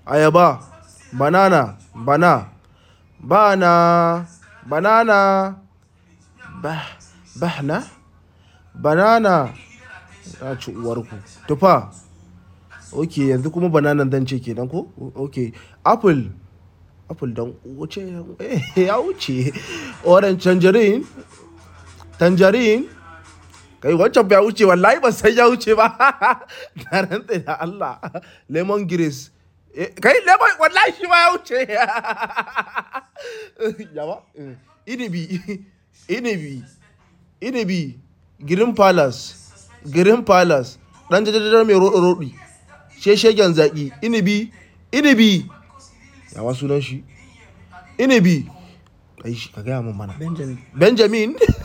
ayaba banana bana bana banana bah bahna banana na ci uwarku tufa ok yanzu kuma bananan dan ce kenan ko ok apple apple dan wuce ya wuce orange tangerine tangerine kai wancan bai wuce wallahi ba sai ya wuce ba na rantsa da Allah lemon grace kai lemon wallahi shi ma ya wuce yawa inibi inibi inibi green palace green palace dan jajajar mai roɗi sheshegen zaƙi inibi inibi yawa sunan shi inibi kai shi ka gaya min mana benjamin benjamin